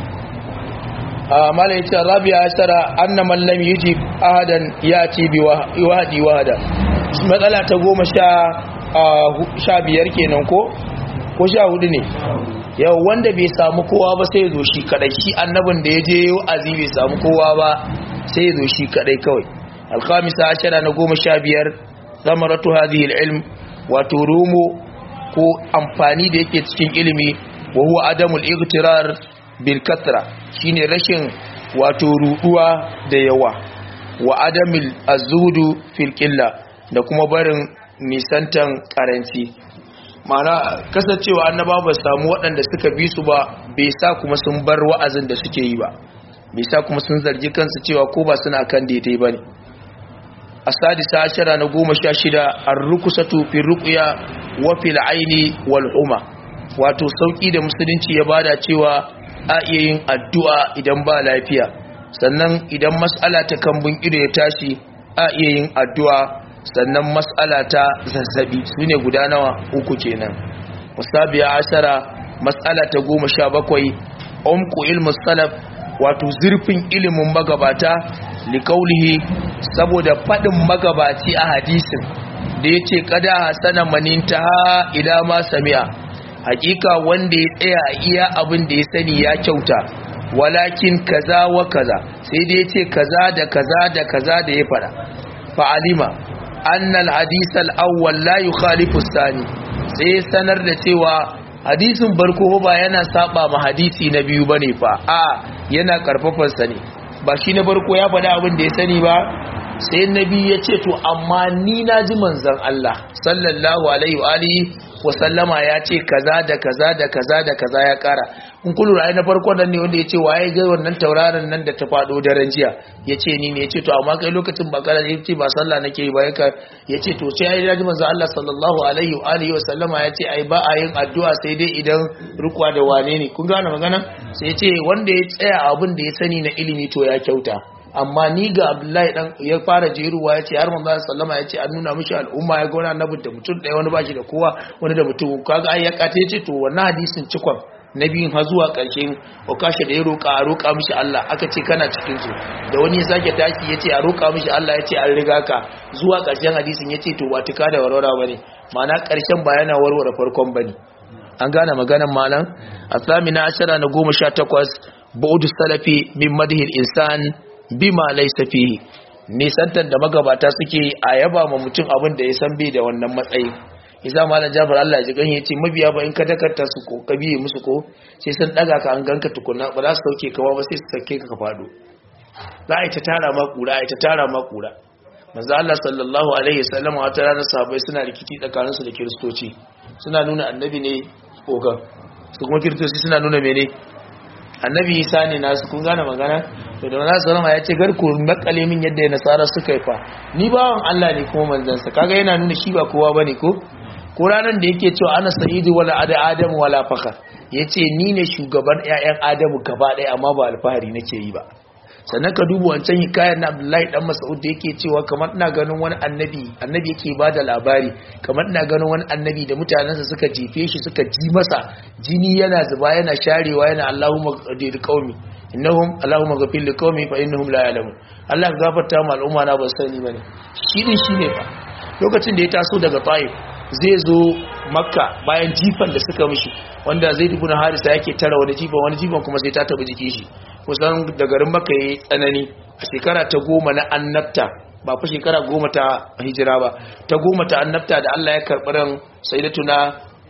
mala yace rabi'a ashara anna man lam yujib ahadan yati bi wahdi wahda matsala ta goma sha sha biyar kenan ko ko sha hudu ne yau wanda bai samu kowa ba sai zo shi kadai shi annabin da ya je wa'azi bai samu kowa ba sai zo shi kadai kawai alkhamisa ashara na goma sha biyar zamaratu hadhihi ilm wato rumo ko amfani da yake cikin ilimi wa huwa adamul igtirar bil kathra shine rashin wato ruduwa da yawa wa adamil azudu fil qilla da kuma barin nisantan karanci mana kasancewa annaba ba samu waɗanda suka bi su ba bai sa kuma sun bar wa'azin da suke yi ba bai sa kuma sun zargi kansu cewa ko ba suna kan daidai bane asadisa ashara na goma sha shida ar-rukusatu fi ruqya wa fil aini wal huma wato sauki da musulunci ya bada cewa a iya yin addu'a idan ba lafiya sannan idan mas'ala ta kambun ido ya tashi a iya yin addu'a sannan mas'ala ta zazzabi sune guda nawa uku kenan musabiya ashara mas'ala ta goma sha bakwai umku ilmu salaf wato zurfin ilimin magabata likaulihi saboda faɗin magabaci a hadisin da ya ce kada hasana maninta ila ma sami'a hakika wanda ya tsaya iya abin da ya sani ya kyauta walakin kaza wa kaza sai da ya ce kaza da kaza da kaza da ya fara fa'alima annal hadisal awwal la yukhalifu sani sai sanar da cewa hadisin barko ba yana saba ma hadisi na biyu bane fa a yana karfafan sa ne ba shi na barko ya faɗa abin da ya sani ba sai nabi ya ce to amma ni na ji manzon Allah sallallahu alaihi wa alihi wa sallama ya ce kaza da kaza da kaza da kaza ya kara in kullu ra'ayi na farko nan ne wanda ya ce waye ga wannan tauraron nan da ta fado daren jiya ya ce ni ne ya ce to amma kai lokacin ba kara ya ce ba sallah nake yi ba ya ce to sai ya ji manzo Allah sallallahu alaihi wa alihi wa sallama ya ce ai ba a yin addu'a sai dai idan rukwa da wane ne kun gane magana sai ya ce wanda ya tsaya abin da ya sani na ilimi to ya kyauta amma ni ga abdullahi dan ya fara jeruwa ya ce har manzo sallama ya ce an nuna mishi al'umma ya ga wani annabi da mutum ɗaya wani bashi da kowa wani da mutum kaga ai ya kata ya ce to wannan hadisin cikon na biyun har zuwa ƙarshen okashe da ya roƙa a roƙa mishi Allah aka ce kana cikin su da wani ya sake taki ya ce a roƙa mishi Allah ya ce an riga ka zuwa ƙarshen hadisin ya ce to ba tuka da warwara ba ne ma'ana ƙarshen ba yana warware farkon ba ne an gane maganan malam a samina ashara na goma sha takwas ba'udu salafi min madhil insan bima laysa fihi nisantar da magabata suke a yaba ma mutum abin da ya san bai da wannan matsayi isa malam jafar Allah ya ji ganye ce mabiya ba in ka dakarta su ko ka biye musu ko sai sun daga ka an ganka tukuna ba za su sauke ka ba sai su sake ka ka fado za a yi ta tara ma kura a yi ta tara ma kura manzo Allah sallallahu alaihi wasallam wata ranar sahabbai suna rikici tsakaninsu da kiristoci suna nuna annabi ne ogan su kuma kiristoci suna nuna mene annabi isa ne nasu kun gane magana to da nasu zama ya ce garku makale min yadda nasara suka yi fa ni bawan Allah ne kuma manzansa kaga yana nuna shi ba kowa bane ko ko ranar da yake cewa ana sa'idu wala ada adamu wala fakar yace ni ne shugaban ƴaƴan adamu gaba ɗaya amma ba alfahari nake yi ba sannan ka duba wancan hikayar na Abdullahi dan Mas'ud da yake cewa kamar ina ganin wani annabi annabi yake bada labari kamar ina ganin wani annabi da mutanensa suka jefe shi suka ji masa jini yana zuba yana sharewa yana Allahumma qadir qaumi innahum Allahumma ghafir liqaumi fa innahum la ya'lamun Allah ka gafarta ma al'umma na ba sani bane shi din shine fa lokacin da ya taso daga Taif zai zo Makka bayan jifan da suka mishi wanda Zaid ibn Harisa yake tara wani jifan wani jifan kuma sai ta tabi jikin shi kusan da garin Makka yayi tsanani a shekara ta goma na annabta ba fa shekara goma ta hijira ba ta goma ta annabta da Allah ya karɓi ran sayyidatuna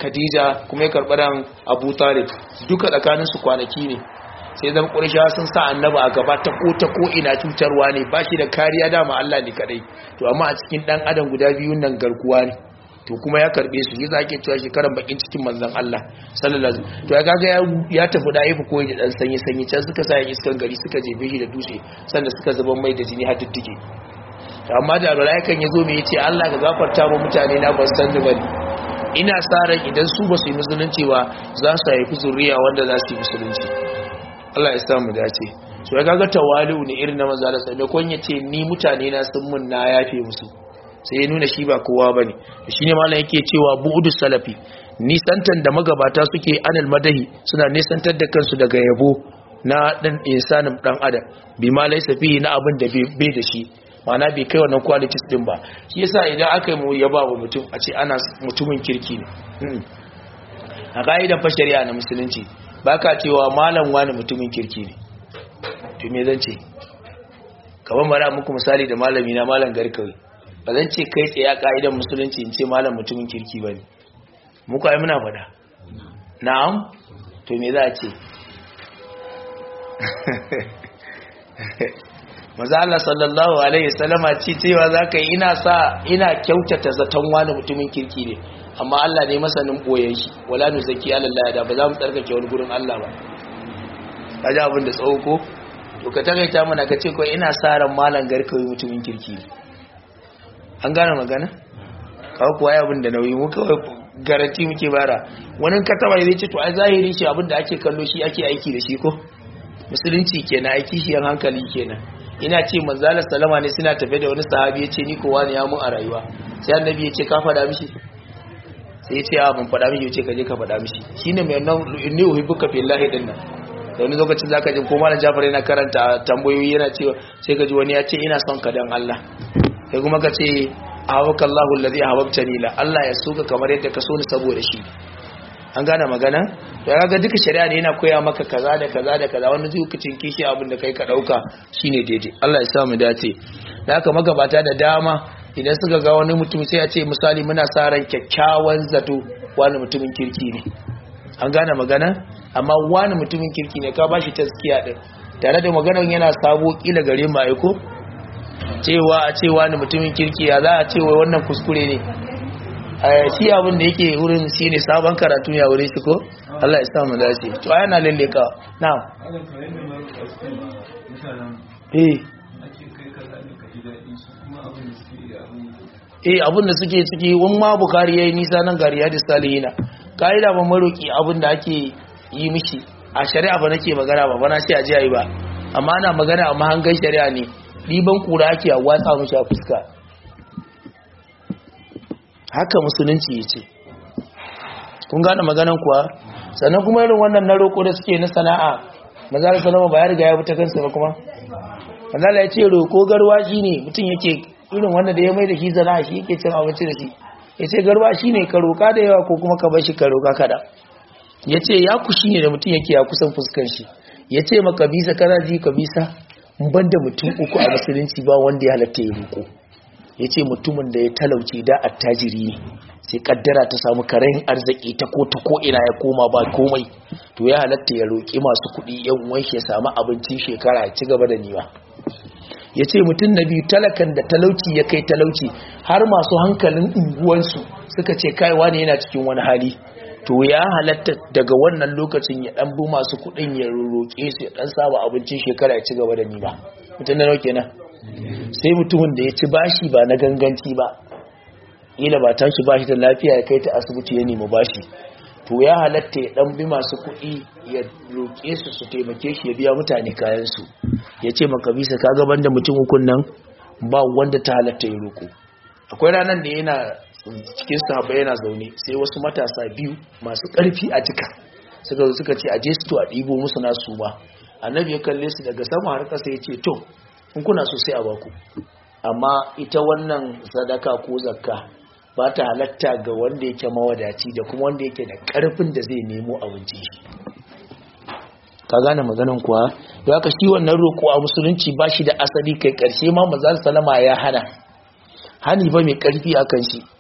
khadija kuma ya karɓi ran abu talib duka tsakaninsu kwanaki ne sai zan ƙursha sun sa annaba a gaba ta ko ta ko ina cutarwa ne ba shi da kariya dama Allah ne kadai to amma a cikin dan adam guda biyun nan garkuwa ne to kuma ya karbe su yi zake cewa shekaran bakin cikin manzon Allah sallallahu alaihi wasallam to ya kaga ya tafi da aifu koyi da dan sanyi sanyi can suka sa iskan gari suka jefe shi da dutse sannan suka zuban mai da jini har diddige amma da malaikan yazo me yace Allah ka gafarta mu mutane na ban san ni bane ina sa ran idan su ba su yi musulunci ba za su haifi zuriya wanda za su yi musulunci Allah ya samu dace so ya kaga tawali'u ne irin na manzo Allah sai kon yace ni mutane na sun mun na yafe musu sai ya nuna shi ba kowa bane shine mallan yake cewa bu'udu salafi nisantan da magabata suke anal madahi suna nisantar da kansu daga yabo na dan insanin dan adam bi ma laysa fihi na abin da bai da shi mana bai kai wannan qualities din ba shi yasa idan aka yi mu yaba wa mutum a ce ana mutumin kirki ne a ka'idan fa shari'a na musulunci baka cewa malam wani mutumin kirki ne to me zan ce kamar mara muku misali da malami na malam garkawi ba zan ce kai tsaye a ka'idan musulunci in ce malam mutumin kirki ba ne muku ai muna faɗa na'am to me za a ce maza Allah sallallahu alaihi wasallama ce cewa zaka yi ina sa ina kyautata zaton wani mutumin kirki ne amma Allah ne masanin boyen shi wala nuzaki Allah da ba za mu tsarkake wani gurin Allah ba kaji abin da tsawo ko to ka takaita mana ka ce ko ina sa ran malam garkawi mutumin kirki ne an gane magana kawo kuwa abin da nauyi mu kawai garanti muke bara wani ka taba zai ce to ai zahiri shi abin da ake kallo shi ake aiki da shi ko musulunci kenan aiki shi yan hankali kenan ina ce manzala salama ne suna tafe da wani sahabi ya ce ni kowa ne ya mun a rayuwa sai annabi ya ce ka faɗa mishi sai ya ce a ban faɗa mishi ya ce ka je ka faɗa mishi shine mai nan inni uhibbuka fillahi din nan da wani lokacin zaka ji ko malam Jafar yana karanta tambayoyi yana cewa sai ka ji wani ya ce ina son ka dan Allah sai kuma ka ce ahawaka Allahu allazi ahbabtani la Allah ya soka kamar yadda ka so ni saboda shi an gane magana to ya ga duka shari'a ne yana koya maka kaza da kaza da kaza wani lokacin kishi abin da kai ka dauka shine daidai Allah ya sa mu dace da haka magabata da dama idan suka ga wani mutum sai a ce misali muna sa ran kyakkyawan zato wani mutumin kirki ne an gane magana amma wani mutumin kirki ne ka bashi taskiya din tare da maganar yana sabo kila gare mu aiko cewa a ce wani mutumin kirki ya za a ce wai wannan kuskure ne shi abin da yake wurin shi ne sabon karatu ya wurin shi ko Allah ya samu dace to ai yana lalle ka na'am eh eh abin da suke ciki wani ma bukari yayi nisa nan gari ya salihina kaida ba maroki abin da ake yi mishi a shari'a ba nake magana ba bana sai a ji ayi ba amma ana magana amma hangan shari'a ne riban kura ake a watsa mishi a fuska haka musulunci ya ce kun gane maganan kuwa sannan kuma irin wannan na roƙo da suke na sana'a mazala salama ba ya riga ya fita kansa ba kuma mazala ya ce roƙo garwashi ne mutum yake irin wanda da ya mai da shi sana'a shi yake cin abinci da shi ya ce garwashi ne ka roƙa da yawa ko kuma ka bar shi ka roƙa kada ya ce ya kushi ne da mutum yake ya kusan fuskan shi ya ce ma kabisa kana ji kabisa ban da mutum uku a musulunci ba wanda ya halatta ya roƙo ya ce mutumin da ya talauce da attajiri ne sai kaddara ta samu karayin arziki ta ko ta ko ina ya koma ba komai to ya halatta ya roƙi masu kuɗi yan uwan shi ya samu abincin shekara ya ci gaba da niwa ya ce mutum na biyu talakan da talauci ya kai talauci har masu hankalin unguwansu suka ce kaiwa ne yana cikin wani hali to ya halatta daga wannan lokacin ya dan bu masu kuɗin ya roƙe su ya dan saba abincin shekara ya ci gaba da niwa mutum na nauke nan sai mutumin da ya ci bashi ba na ganganci ba ila ba tashi bashi da lafiya ya kai ta asibiti ya nemi bashi to ya halatta ya dan bi masu kuɗi ya roƙe su su taimake shi ya biya mutane kayan su ya ce maka bisa ka gaban da mutum hukun nan ba wanda ta halatta ya roƙo akwai ranar da yana cikin sahaba yana zaune sai wasu matasa biyu masu ƙarfi a jika suka zo suka ce a je su a ɗibo musu nasu ba annabi ya kalle su daga sama har ƙasa ya ce to in kuna so sai a baku amma ita wannan sadaka ko zakka ba ta halatta ga wanda yake mawadaci da kuma wanda yake da karfin da zai nemo abinci shi ka gane maganan kuwa da haka shi wannan roƙo a musulunci ba shi da asali kai ƙarshe ma maza salama ya hana hani ba mai ƙarfi a kan shi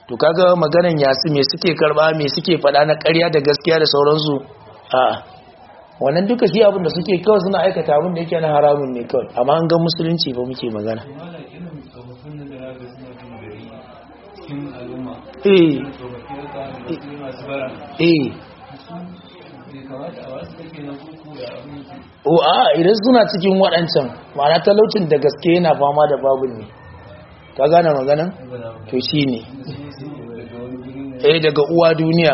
to kaga maganan yasu me suke karba me suke fada na ƙarya da gaskiya da sauransu a wannan duka shi abin da suke kawai suna aikata abin da yake na haramun ne kawai amma an ga musulunci ba muke magana malam irin tsofaffin nan da na ga suna kan gari cikin al'umma eh tsofaffi da wasu masu bara eh su bai kamata a wasu kake na kuku da abin yake o a idan suna cikin waɗancan ma'ana talaucin da gaske yana fama da babun ne ka gane maganan gwada ba to shi ne su su daga wani guri ne eh daga uwa duniya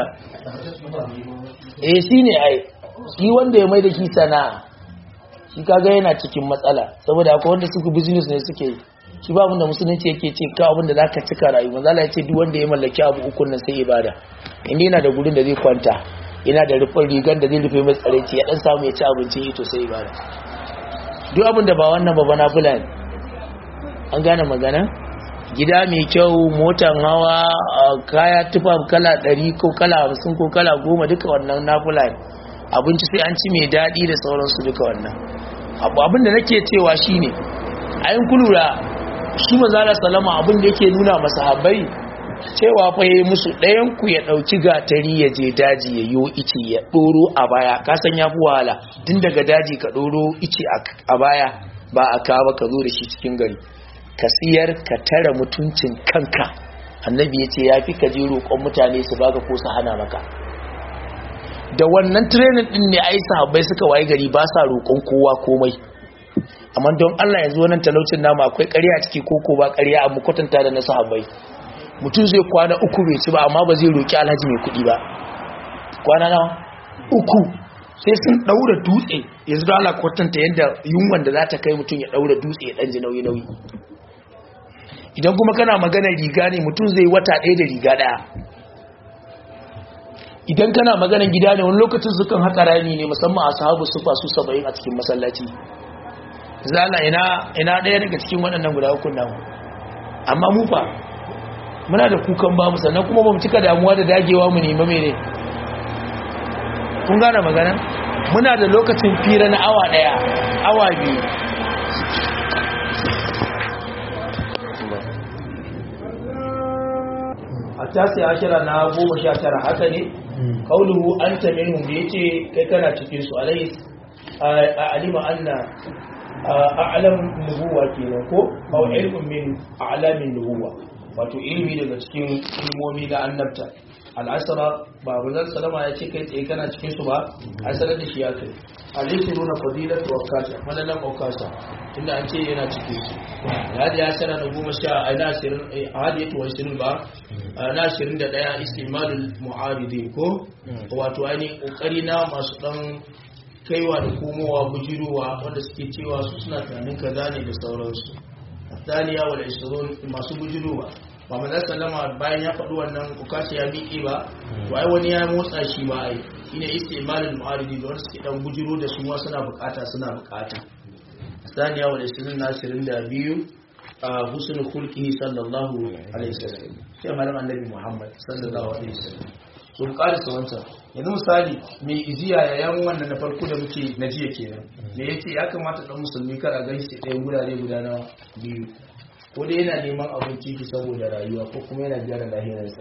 eh shi ne ai shi wanda ya mai da shi sana'a shi kaga yana cikin matsala saboda akwai wanda suka business ne suke yi shi ba abinda musulunci yake ce ka abinda za ka cika rayu manzala ya ce duk wanda ya mallaki abu ukun nan sai ibada inda yana da gurin da zai kwanta yana da rufin rigar da zai rufe mai tsaraici ya dan samu ya ci abincin ito sai ibada duk abinda ba wannan ba bana fulani an gane magana gida mai kyau motan hawa a kaya tufa kala 100 ko kala 50 ko kala 10 duka wannan na fulani abinci sai an ci mai daɗi da sauransu duka wannan abu abin da nake cewa shine ayin kulura shi manzala salama abin da yake nuna masahabbai cewa fa yayi musu ɗayan ku ya ɗauki gatari ya je daji ya yo ice ya ɗoro a baya ka san ya fi wahala tun daga daji ka ɗoro ice a baya ba a kawo ka zo da shi cikin gari ka siyar ka tara mutuncin kanka annabi ya ce ya fi ka je roƙon mutane su baka ko su hana maka da wannan training din ne ai sahabbai suka waye gari ba sa roƙon kowa komai amma don Allah yanzu wannan talaucin namu akwai ƙarya a ciki koko ba ƙarya amma kwatanta da na sahabbai mutum zai kwana uku bai ci ba amma ba zai roƙi alhaji mai kuɗi ba kwana nawa uku sai sun ɗaura dutse yanzu da Allah kwatanta yadda yunwan da za ta kai mutum ya ɗaura dutse ya ɗan ji nauyi nauyi idan kuma kana magana riga ne mutum zai wata ɗaya da riga ɗaya idan kana maganan gida ne wani lokacin sukan haka rami ne musamman a sahabu sufa su saba'in a cikin masallaci zala ina ina ɗaya daga cikin waɗannan guda hukun namu amma mu fa muna da kukan ba mu sannan kuma ba mu cika damuwa da dagewa mu nema mene kun gane magana muna da lokacin fira na awa ɗaya awa biyu a tasi ashira na goma sha tara haka ne kauluhu an ta minhum da yace kai kana cikin su alai alima anna a'lam nubuwa kenan ko aw ilmun min a'lamin nubuwa wato ilmi daga cikin ilmomi na annabta al'asara ba bazan salama ya ce kai tsaye kana cikin su ba a sanar da shi ya kai alaihi nuna fadilatu wa kasa malalan okasa tunda an ce yana cikin su hadi ya sana da goma sha a na ashirin hadi ya tuwa ashirin ba na ashirin da ɗaya istimalul mu'aridi ko wato ainihin ƙoƙari na masu ɗan kaiwa da komowa bujirowa wanda suke cewa su suna tunanin kaza ne da sauransu daniya wal isrun masu bujirowa ba manzon sallama bayan ya faɗi wannan ukashi ya miƙe ba to ai wani ya motsa shi ba ai shine istimalul mu'aridi da wanda suke dan bujiro da su ma suna bukata suna bukata daniya wal isrun na 22 a husnul khulqihi sallallahu alaihi wasallam sai malam annabi muhammad sallallahu alaihi wasallam so mu karisa wancan yanzu misali mai iziya yayan wannan na farko da muke na jiya kenan me yace ya kamata dan musulmi kar a ganshi ɗayan gurare guda na biyu ko dai yana neman abinci ki saboda rayuwa ko kuma yana gyara lahirarsa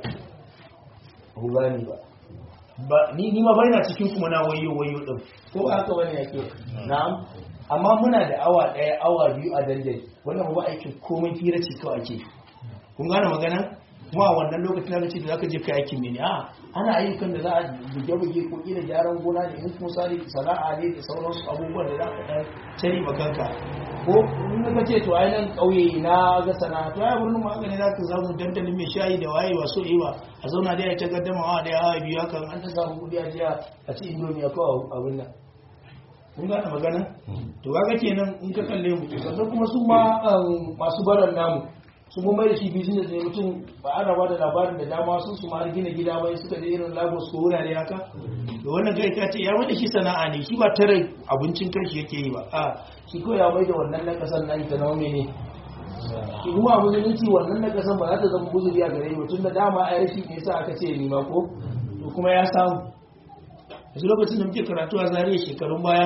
ko gani ba ba ni ni ma bai cikin kuma na wayo wayo din ko haka bane yake na'am amma muna da awa ɗaya awa biyu a dandali wannan ba aikin komai fira ce kawai ake kun gane magana kuma a wannan lokacin na ce da zaka je kai aikin mene a ana ayyukan da za a buge-buge ko kila gyaran gona ne in kuma sari sana'a ne da sauransu abubuwan da za ka dan cari makanka ko in ka ce to ai nan kauye na ga sana'a to ai birnin magani za ka samu dandalin mai shayi da waye wasu ba a zauna da ya ta gaddama wa da ya biyu hakan an ta samu kudi a jiya a ci indomi a kawo abin nan kun gane magana to kaga kenan in ka kalle mu sannan kuma su ma masu baran namu su mun mai da shi business ne mutum ba ana ba da labarin da dama sun su ma har gina gida bai suka je irin lagos ko wurare haka da wannan kai ka ce ya mai da shi sana'a ne shi ba tare abincin kanshi yake yi ba a shi ko ya mai da wannan na kasan nan ta nawa ne shi kuma a musulunci wannan na kasan ba za ta zama guzuri a gare ba tun da dama a rashi ne sa aka ce ni ma ko to kuma ya samu yanzu lokacin da muke karatu a zariya shekarun baya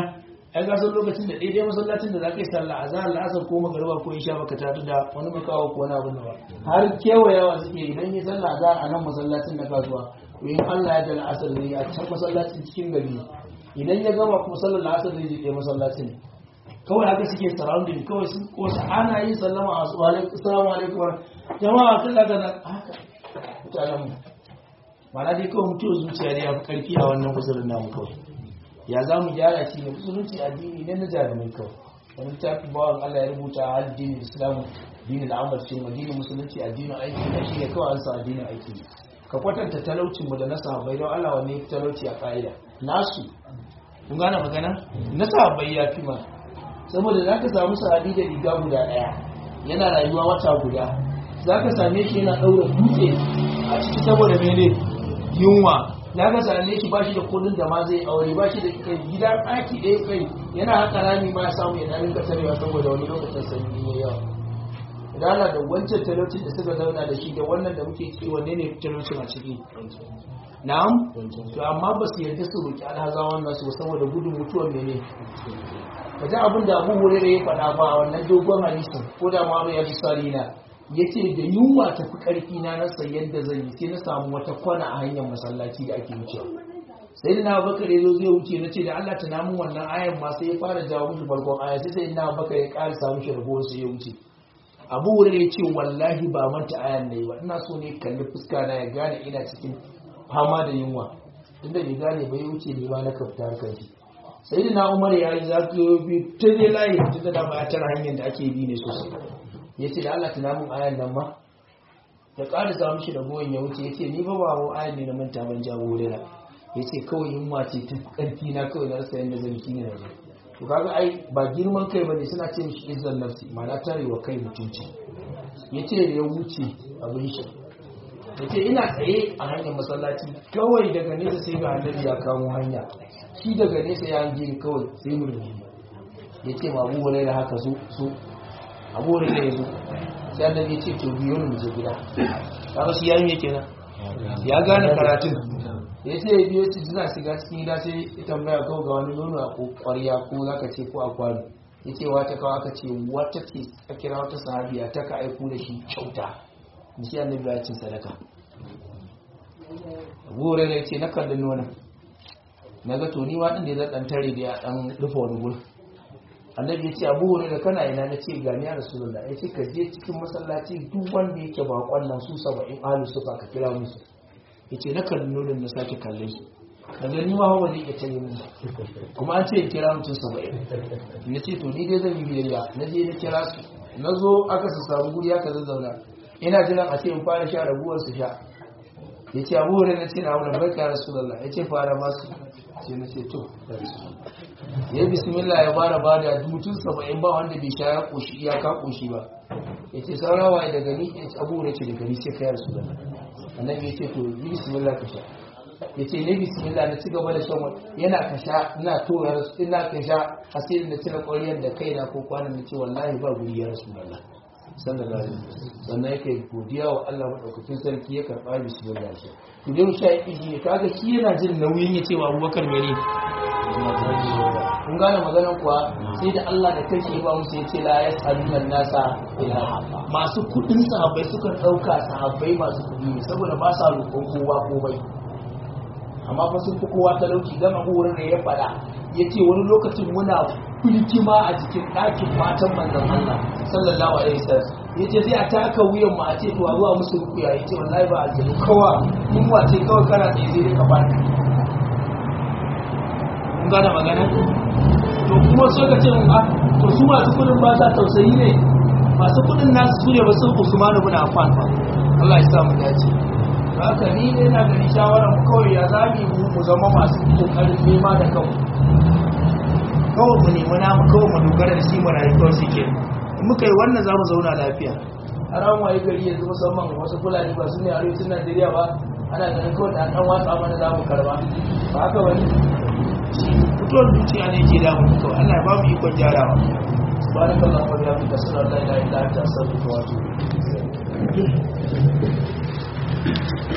ai ga san lokacin da daidai masallacin da za ka yi sallah a zahar la'asar ko magariba ko isha baka tatu da wani makawa ko wani abin da ba har kewayawa suke idan yi sallah za a nan masallacin na kasuwa to in Allah ya da la'asar zai a can masallacin cikin gari idan ya gama kuma sallar la'asar zai je ɗaya masallacin kawai haka suke surrounding kawai sun kosa ana yin sallama a su alaikum assalamu alaikum jama'a kan daga nan haka mutanen mu mana dai kawai mutuwar zuciya ne ya fi karfi a wannan kusurin namu kawai ya za mu gyara shi ne musulunci addini ne na jarumai kawai wani tafi bawan Allah ya rubuta a addinin islamu dinin al'amar ce addinin musulunci addinin aiki na shi ne kawai an sa addinin aiki ne ka kwatanta talaucin mu da na sahabbai don Allah wanne ya fi talauci a ka'ida nasu kun gane magana na sahabbai ya fi ma saboda za ka samu sahabi da riga guda ɗaya yana rayuwa wata guda za ka same shi yana ɗaura dutse a ciki saboda mene yunwa za ka same shi ba shi da kudin da ma zai aure ba shi da kai gida ɗaki ɗaya kai yana haka rami ma ya samu ya ɗan rinka tarewa saboda wani lokacin sanyi ne yawa dala da wancan talaucin da suka zauna da shi da wannan da muke ciki wanne ne talaucin a ciki na'am to amma ba su yarda su roki alhaza wannan su saboda gudun mutuwar mene kaji abin da abu hurere ya faɗa ba a wannan dogon hadisin ko da ma ya ji sarina ya ce da yunwa ta fi ƙarfi na rasa yadda zan yi sai na samu wata kwana a hanyar masallaci da ake wucewa sai da na bakar ya zo zai wuce na ce da Allah ta namun wannan ayan ma sai ya fara jawo mishi farkon aya sai sai na bakar ya ƙara samu shi ragowar sai ya wuce abu hurere ya ce wallahi ba manta ayan ne ba ina so ne kalli fuska na ya gane ina cikin fama da yunwa inda bai gane ba ya wuce ne ma na kafta harkar shi sai da na umar ya yi zafi bi ta zai layi ta da dama ya tara hanyar da ake bi ne sosai ya ce da Allah tunamin ayan nan ma ya ƙara samu shi da goyon ya wuce ya ce ni ba ba ayan ne na manta ban jawo rera ya ce kawai yunwa ce ta ƙarfi na kawai na rasa yadda zan ki ne na to kaga ai ba girman kai bane suna ce mishi izzan nafsi ma'ana tarewa kai mutunci ya ce da ya wuce abin shi ya ce ina tsaye a hanyar masallaci kawai daga nesa sai ga annabi ya kamo hanya shi daga nesa ya hange ni kawai sai murmushi ya ce ma abu da haka so so abu da ya zo sai annabi ya ce to biyo ni mu je gida kaga shi yayin yake nan ya gane karatun ya ce ya biyo shi suna shiga cikin gida sai ya tambaya kawai ga wani nono a ƙwarya ko zaka ce ko a kwano ya ce wata kawo aka ce wata ce a kira wata sahabiya ta ka aiko da shi kyauta da shi annabi ya ce sadaka abu da ya ce na kalli nonon na ga to ni ma din da zan dan tare da ya dan rufe wani gurin annabi ya ce abu hore da kana ina na ce gani ya rasulullah ya ce ka je cikin masallaci duk wanda yake bakon nan su saba'in alu suka ka kira musu ya ce na kalli nonon na sake kalle su daga ni ma ba zai iya tare mun kuma an ce in kira mutum saba'in na ce to ni dai zan yi biyayya na je na kira su na zo aka su samu guri aka zazzauna ina jiran a ce in fara sha raguwar su sha ya ce abu hore na ce na wani barka rasulullah ya ce fara masu sai na ce to ya bismillah ya fara ba da mutum saba'in ba wanda bai sha ya koshi iyaka koshi ba ya ce saurawa ya daga ni ya ce abu da ce daga ni sai kayar su da annabi ya ce to yi bismillah ka sha ya ce ne bismillah na ci gaba da shan wani yana ka sha ina tura ina ka sha asirin da cire ƙwariyar da kaina ko kwanan na ce wallahi ba guri ya rasu da Allah sallallahu alaihi wasallam sannan yake godiya wa Allah madaukakin sarki ya karba bismillah shi to dai sha yi ne kaga shi yana jin nauyin ya ce wa Abubakar mene kun gane maganar kuwa sai da Allah da kanshi ya ba musu ya ce la yasaluna nasa ila masu kudin sahabbai suka dauka sahabbai masu kudi ne saboda ba sa roƙon kowa ko bai amma fa sun fi kowa talauci dan Abu Hurairah ya faɗa yace wani lokacin muna kulkima a jikin ɗakin matan manzon Allah sallallahu alaihi wasallam yace sai a taka wuyan mu a ce to a zuwa musu rukuya yace wallahi ba aljanu kawa mun wace kawai kana tsaye sai dai ka bani kun gane magana to kuma so ka ce mun a to su masu kudin ba sa tausayi ne masu kudin nasu su ne ba sun Usman ibn Affan ba Allah ya sa mu dace haka ni ne na gani shawarar mu kawai ya zami mu mu zama masu kokarin nema da kanmu kawai mu nemi namu kawai mu dogara da shi mu rayu kawai shi ke in muka yi wannan za mu zauna lafiya har an waye gari yanzu musamman wasu fulani ba su ne arewacin najeriya ba ana ganin kawai da an watsa mana za mu karba ba haka wani fitowar zuciya ne ke damu kawai allah ya ba mu ikon gyarawa سبحانك اللهم وبحمدك اشهد ان لا اله الا انت استغفرك واتوب اليك